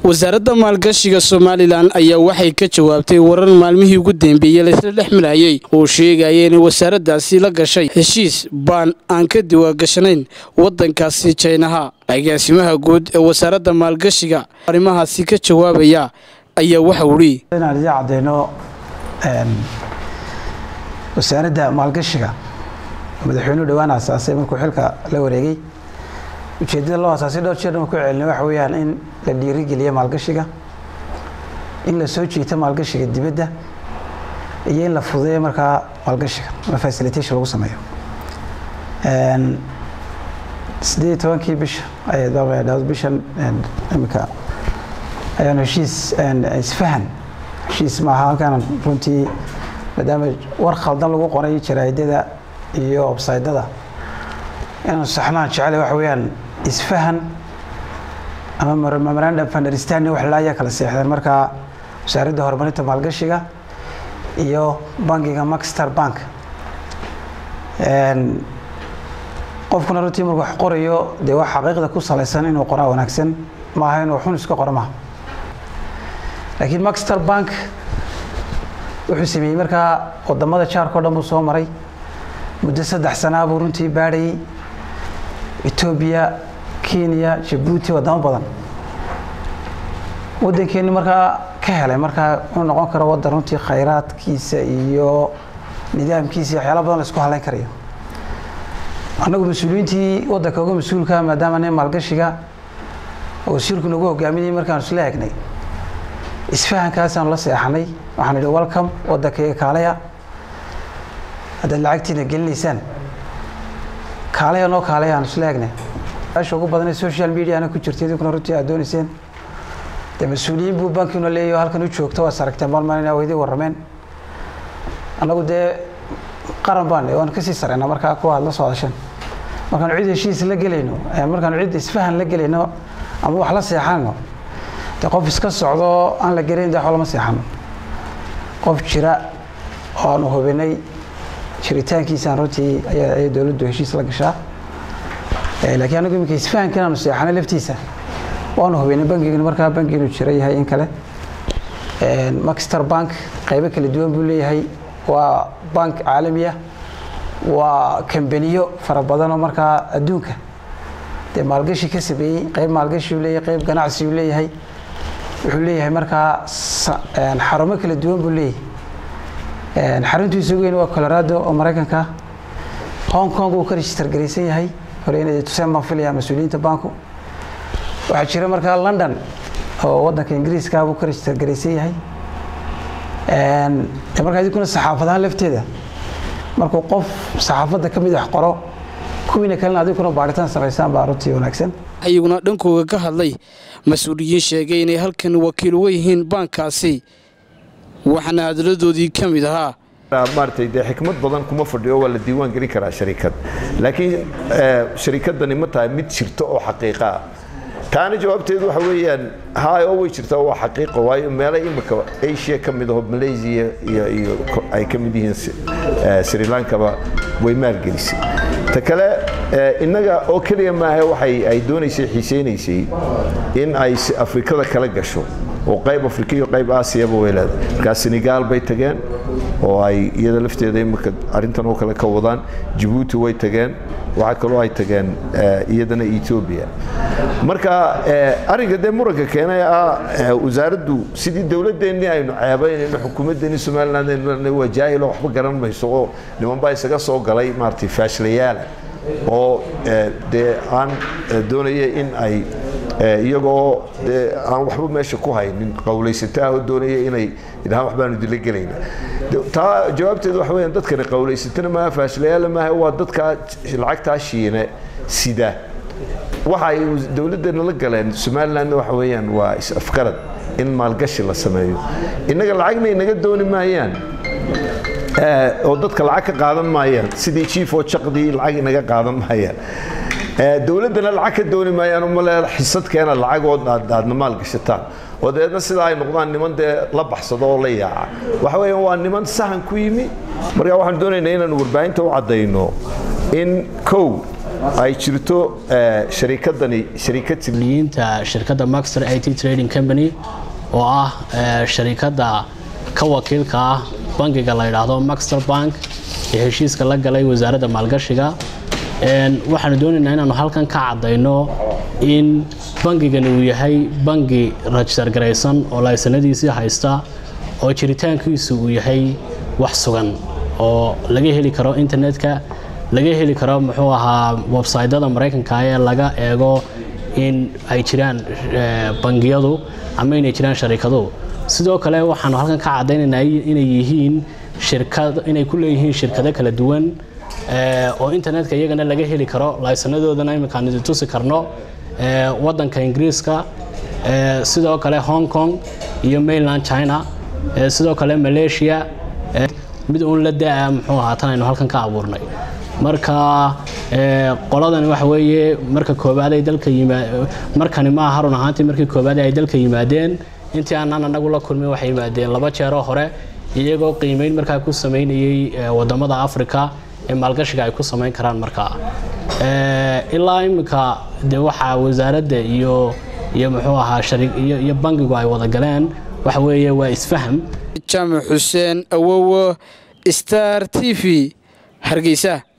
wasaaradda maalgashiga somalilan ayaa waxay ka jawaabtay warar maalmihii ugu dambeeyey laysla dhex marayey oo sheegaya inay wasaaraddaasi la gashay heshiis baan aan ka diwaangashanayn waddankaasi jaynaha agaasimaha guud ee wasaaradda maalgashiga arrimahaasi ka jawaabaya ayaa waxau idhi inaan idin cadeyno wasaaradda maalgashiga madaxweynuhu dhowaan asaasay markuu xilka la wareegay ujeeddada loo asaasay dhowr jeer ku celinay waxa weeyaan in la dhiirigeliyo maalgashiga in la soo jiito maalgashiga dibadda iyo in la fududeeyo markaa maalgashiga ama facilitation lagu sameeyo sideed iyo tobankii bisha ayaad bishan imika ayaanu heshiis isfahan heshiis maaha halkaan runtii maadaama war khaldan lagu qoray jaraa'idada iyo websaydada inaanu saxnaan jecele waxa weeyaan isfahan ama memorandum of understanding wax laayaa kala seexdeen markaa wasaaradda horumarinta maalgashiga iyo bankiga maxstar bank qofkuna runtii markuu wax qorayo dee wax xaqiiqda ku salaysan inuu qoraa wanaagsan maaha inuu xun iska qoro maaha laakiin maxstar bank wuxuu sameeyey markaa wadamada jaarka o dhan buu soo maray muddo saddex sanaa buu runtii baadhayey etoobiya kenya jabuuti wadamo badan waddankeeni markaa ka helay markaa inuu noqon karo waddan runtii khayraadkiisa iyo nidaamkiisa iyo waxyaala badan la isku halayn karayo annagu mas-uuliyiintii waddanka uga mas-uulka maadaama nin maalgashiga oo wasiirku nagu hogaaminayay markaanu isla egnay isfahankaasaan la seexanay waxaan idhi welcome waddankaiga kaalaya haddaad lacagtiina gelinaysaan kaalaya noo kaalaya aan isla egnay meesha ugu badanee social mediana ku jirta idinkuna runtii aad doonayseen dee mas-uuliyiin buu bankiuna leeyahy halkan u joogto waa saragteen maalmaan inaa weydii warrameen annagu dee qaran baan waan kasii sareynaa markaa kuwa aad la soo hadasheen markaanu cid heshiis la gelayno markaanu cid isfahan la gelayno ama wax la seexanayno dee qof iska socdo aan la gelayn de wax lama seexano qof jira oo aanu hubinay jiritaankiisaan runtii ayay dowladdu heshiis la gashaa laakiin anagu iminka isfahankan aanu seexanay laftiisa waanu hubinay bankigan markaa banki inuu jira yahay in kale maxter bank qaybo kala duwan buu leeyahay waa bank caalamiya waa kambaniyo fara badan oo markaa adduunka dee maalgashi ka sameeyey qayb maalgashiuu leeyahay qayb ganacsiuu leeyahay wuxuu leeyahay markaa xarumo kala duwan buu leeyahay xaruntiisa weyn waa colorado oo maraykanka hong kong uu ka register garaysan yahay hore inay tuseen baan filaya mas-uuliyiinta banku waxaa jira markaa london oo waddanka ingiriiska buu ka register garaysan yahay markaa idinkuna saxaafadahaan lafteeda markuu qof saxaafadda ka mid wax qoro kuwiina kalena adinkuna baaritaan samaysaan baa runtii wanaagsan ayaguna dhankooga ka hadlay mas-uuliyiin sheegay inay halkan wakiil uga yihiin baankaasi waxaana hadaladoodii ka mid ahaa maaragtay dee xikmad badan kuma fadhiyo waa la diiwaan gelin karaa sharikad laakiin sharikadani ma tahay mid jirto oo xaqiiqa ah taana jawaabteedu waxa weeyaan hay oo way jirtaa waa xaqiiqo waayo meelo imika asia ka mid aho malaysia iyo iyo ay ka mid yihiin sri lankaba way maalgelisay ta kale innaga oo keliya maaha waxay ay doonaysay xiiseynaysay in ay afrikada kala gasho oo qayb afrika iyo qayb aasiyaba way leedahay markaa senegaal bay tageen oo ay iyada lafteeda imika arrintan oo kale ka wadaan jabuuti way tageen waxaa kaloo ay tageen iyadana etoobiya marka arrinka dee muranka keenay ah wasaaraddu sidii dowladdeennii aynu ceebaynayno xukuumaddeenii somaliland waa jaahilo waxba garan mayso oo niman baa isaga soo galay maaragtay faashlayaala oo dee aan doonaya in ay iyagoo dee aan waxba meesha ku haynin qowlaysataah oo doonaya inay idhahaan waxbaanu dila gelayna taa jawaabteedu waxa weyaan dadkani qowlaysatana maaha faashlayaala maaha waa dadkaa lacagtaa shiine sida waxa ay dowladdeena la galeen somalilandna waxa weeyaan waa is-afgarad in maalgashi la sameeyo innaga lacagna inaga dooni maayaan oo dadka lacag ka qaadan maayaan sidii jiif oo jaqdii lacag inaga qaadan maayaan dowladdana lacag ka dooni maayaan umale xisadkeena lacagood aadna maal gashataan oo dabeedna sidaa ay noqdaan niman dee la baxsado oo la yaaca waxa weeyaan waa niman sahan ku yimi marka waxaan doonaynaa inaanu warbaahinta u caddayno in kow ay jirto sharikadani sharikad liyiinta shirkadda maxter it trading company oo ah sharikadda ka wakiilka ah bangiga la yidhaahdo maxter bank ee heshiiska la galay wasaaradda maalgashiga waxaanu doonaynaa inaanu halkan ka caddayno in bangigani uu yahay bangi rajistar garaysan oo laysanadiisii haysta oo jiritaankiisu uu yahay wax sugan oo laga heli karo internetka laga heli karo muxuu ahaa websytyada maraykanka ee laga eego in ay jiraan bangiyadu ama inay jiraan sharikadu sidoo kale waxaanu halkan ka caddaynaynaa inay yihiin shirkad inay ku leeyihiin shirkado kala duwan oo internetka iyagana laga heli karo laysanadoodana iminkaan idin tusi karno wadanka ingiriiska sidoo kale hong kong iyo mainland china sidoo kale malaysia mid uun la da-a muxuu ahaa tan aynu halkan ka abuurnay marka qoladani waxa weeye marka koobaad ay dalka yimaa markani maaha run ahaantii markii koobaad ay dalka yimaadeen intii aanan anagu la kulmin waxay yimaadeen laba jeeroo hore iyagoo qiimeyn markaa ku samaynayey wadamada africa ee maalgashiga ay ku samayn karaan markaa ilaa iminka dee waxaa wasaaradda iyo iyo muxuu ahaa iyo bangigu ay wada galeen waxa weeye waa isfaham jaamac xuseen awowo star t v hargeysa